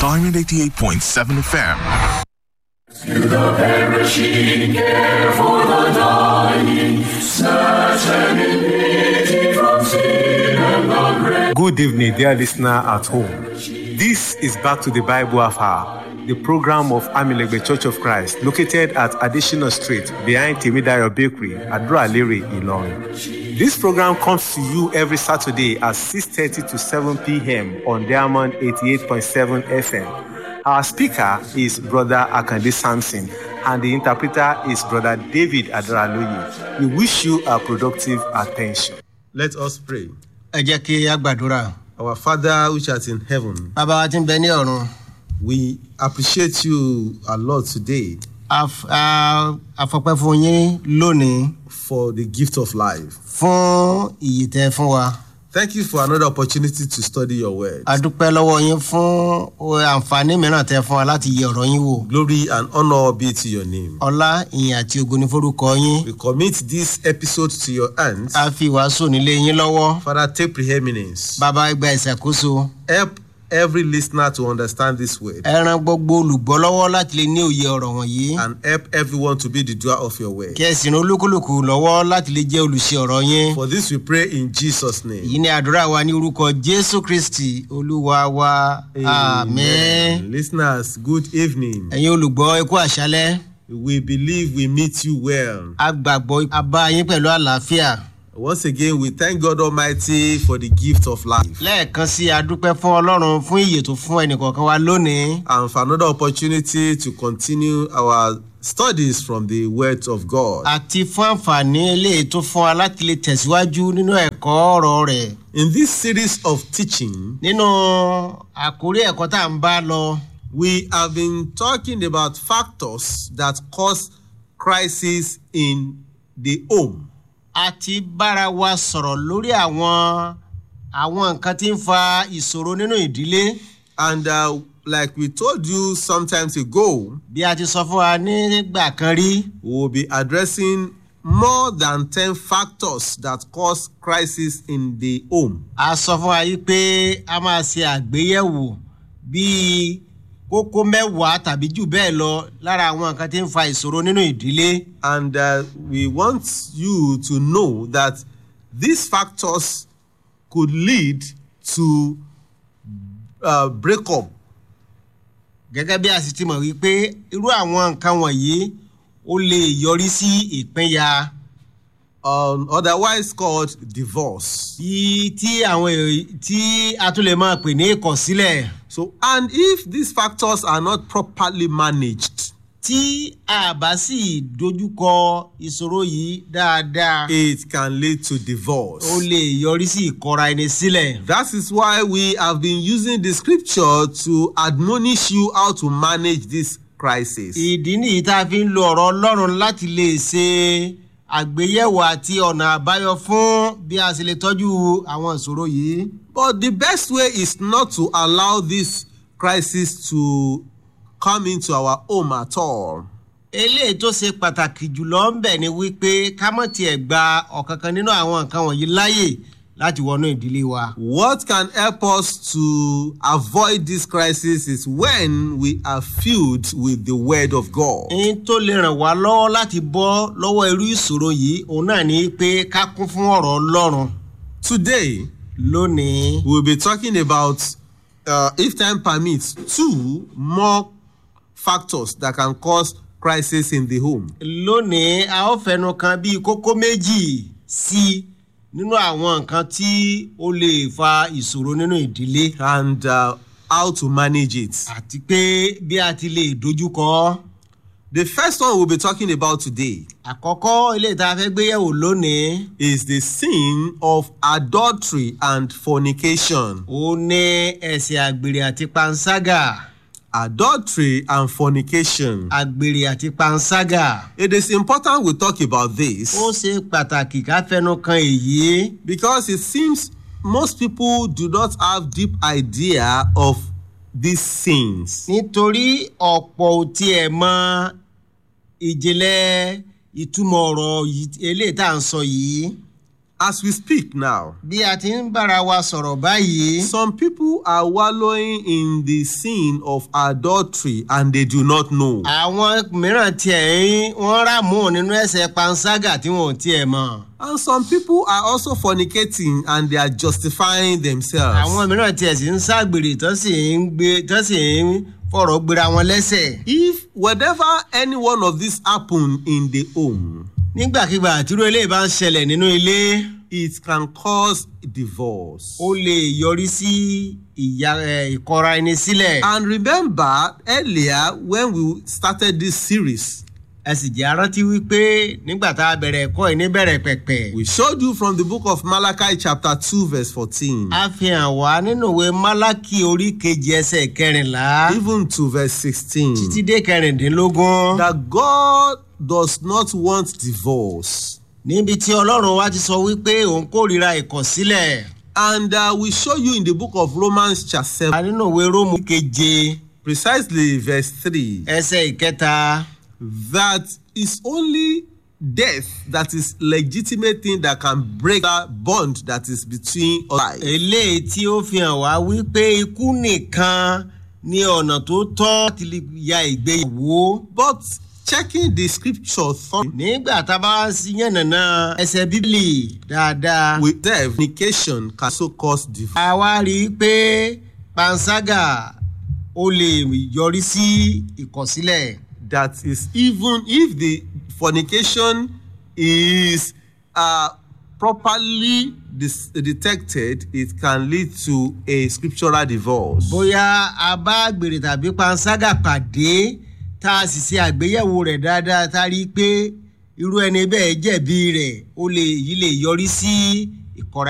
Diamond 88.7 FM. Good evening, dear listener at home. This is Back to the Bible Hour, the program of Amilegbe Church of Christ, located at Additional Street behind Timidayo Bakery, Adra-Lere, Ilorin. This program comes to you every Saturday at 6.30 to 7 p.m. on Diamond 88.7 FM. Our speaker is Brother Akande Sampson, and the interpreter is Brother David Adraloye. We wish you a productive attention. Let us pray. ẹ jẹ́ kí a gbàdúrà Our Father which art in heaven, bàbá wa ti ń bẹ ní ọ̀run we appreciate you a lot today Af- a- afọpẹ́ fún yín lónìí for the gift of life. fún iyì tẹ́ fún wa Thank you for another opportunity to study your word. a dúpẹ́ lọ́wọ́ yín fún o- àǹfààní mìíràn tẹ́ fún wa láti yẹ ọ̀rọ̀ yín wò Glory and honor be to your name. ọlá ìyìn àti ògo ní forúkọ yín We commit this episode to your hands. a fi wàásù nílé yín lọ́wọ́ Father, take preeminence. bàbá gba ìṣàkóso Help every listener to understand this word ẹ ran gbogbo olùgbọ́ lọ́wọ́ láti lè ní òye ọ̀rọ̀ wọ̀nyí and help everyone to be the doer of your word. kí ẹ sì ran olúkúlùkù lọ́wọ́ láti lè jẹ́ olùṣe ọ̀rọ̀ yín For this we pray in Jesus' name. èyí ni àdúrà wa ní orúkọ jésù kristi olúwa wa àmín. Listeners, good evening. ẹ̀yin olùgbọ́ ikú àṣálẹ́ We believe we meet you well. a gbàgbọ́ a bá yín pẹ̀lú àlàáfíà Once again, we thank God Almighty for the gift of life lẹ́ẹ̀kan sí a dúpẹ́ fún ọlọ́run fún ìyè tó fún ẹnìkọ̀ọ̀kan wa lónìí and for another opportunity to continue our studies from the Word of God. àti fún àǹfààní eléyìí tó fún wa láti lè tẹ̀síwájú nínú ẹ̀kọ́ ọ̀rọ̀ rẹ̀ In this series of teaching, nínú àkórí ẹ̀kọ́ tá à ń bá lọ we have been talking about factors that cause crisis in the home. a ti bára wa sọ̀rọ̀ lórí àwọn àwọn nǹkan tí ń fa ìṣòro nínú ìdílé And uh, like we told you sometimes ago, bí a ti sọ fún wa nígbà kan rí we will be addressing more than 10 factors that cause crisis in the home. a sọ fún wa yìí pé a máa ṣe àgbéyẹ̀wò bíi kókó mẹ́wàá tàbí jù bẹ́ẹ̀ lọ lára àwọn nǹkan tí ń fa ìṣòro nínú ìdílé And uh, we want you to know that these factors could lead to uh, breakup. gẹ́gẹ́ bí a sì ti mọ̀ wípé irú àwọn nǹkan wọ̀nyí ó lè yọrí sí ìpínyà Um, otherwise called divorce. tí tí àwọn èèyàn tí a tún lè máa pè ní ìkọ̀sílẹ̀ So, and if these factors are not properly managed, tí a bá sì dojúkọ ìṣòro yìí dáadáa it can lead to divorce. ó lè yọrí sí ìkọra ẹni sílẹ̀. That is why we have been using the scripture to admonish you how to manage this crisis. ìdí nìyí tá a fi ń lo ọ̀rọ̀ ọlọ́run láti lè ṣe àgbéyẹ̀wò àti ọ̀nà àbáyọ fún bí a ṣe lè tọ́jú àwọn ìṣòro yìí. But the best way is not to allow this crisis to come into our home at all. eléyìí tó ṣe pàtàkì jùlọ ń bẹ̀ ni wípé ká mọ̀ tiẹ̀ gba ọ̀kankan nínú àwọn nǹkan wọ̀nyí láàyè láti wọnú ìdílé wa. What can help us to avoid this crisis is when we are filled with the word of God. ohun tó lè ràn wá lọ́wọ́ láti bọ́ lọ́wọ́ irú ìṣòro yìí òun náà ni pé ká kún fún ọ̀rọ̀ ọlọ́run Today, lónìí. we'll be talking about, uh, if time permits, two more factors that can cause crisis in the home. lónìí a ó fẹnu kan bíi kókó méjì sí i nínú àwọn nǹkan tí ó lè fa ìṣòro nínú ìdílé and uh, how to manage it. àti pé bí a ti lè dojúkọ. The first one we'll be talking about today àkọ́kọ́ ilé ìta fẹ́ gbéyẹ̀wò lónìí is the sin of adultery and fornication. ó ní ẹ̀sìn àgbèrè àti panṣágà Adultery and fornication. àgbèrè àti panṣágà. It is important we talk about this ó ṣe pàtàkì ká fẹnu kan èyí because it seems most people do not have deep idea of these sins. nítorí ọ̀pọ̀ ò tiẹ̀ mọ ìjìnlẹ̀ ìtumọ̀ ọ̀rọ̀ yìí- eléyìí tá à ń sọ yìí. As we speak now, bí a ti ń bára wa sọ̀rọ̀ báyìí some people are wallowing in the sin of adultery and they do not know. àwọn mìíràn tiẹ̀ ń wọ́n rà mú nínú ẹsẹ̀ panṣágà tí wọn ò tiẹ̀ mọ̀ And some people are also fornicating and they are justifying themselves. àwọn mìíràn tiẹ̀ sì ń ságbèrè tó sì ń gbé tó sì ń fọ̀rọ̀ gbéra wọn lẹ́sẹ̀ If whatever any one of these happen in the home, nígbàkigbà àtúrò eléyìí bá ń ṣẹlẹ̀ nínú ilé it can cause divorce. ó lè yọrí sí ìyá ẹ, ìkọra ẹni sílẹ̀ And remember earlier when we started this series, ẹ sì jẹ́ arántí wípé nígbà tá a bẹ̀rẹ̀ ẹ̀kọ́ yìí níbẹ̀rẹ̀ pẹ̀pẹ̀ we showed you from the book of Malachi chapter 2 verse 14 a fi hàn wá nínú ìwé málákì orí kejì ẹsẹ̀ kẹrìnlá even to verse 16 títí dé kẹrìndínlógún that God does not want divorce. níbi tí ọlọ́run wa ti sọ wípé òun kórìíra ìkọ̀sílẹ̀ And uh, we show you in the book of Romans chapter 7 a nínú ìwé róòmù keje precisely verse 3 ẹsẹ̀ ìkẹta that is only death that is legitimate thing that can break that bond that is between us. eléyìí tí ó fi hàn wá wípé ikú nìkan ní ọ̀nà tó tọ́ láti lè ya ìgbéyàwó. But checking the scripture thoroughly nígbà tá a bá sí yànnàná ẹsẹ̀ bíbélì dáadáa. with death, fornication can also cause divorce. a wá rí i pé panṣágà ó lè yọrí sí ìkọ̀sílẹ̀. That is even if the fornication is uh, properly dis- detected, it can lead to a scriptural divorce. bóyá a bá gbèrè tàbí panṣágà pàdé tá a sì ṣe àgbéyẹ̀wò rẹ̀ dáadáa tá a rí i pé irú ẹni bẹ́ẹ̀ jẹ̀bi rẹ̀ ó lè yí lè yọrí sí ìkọ̀ra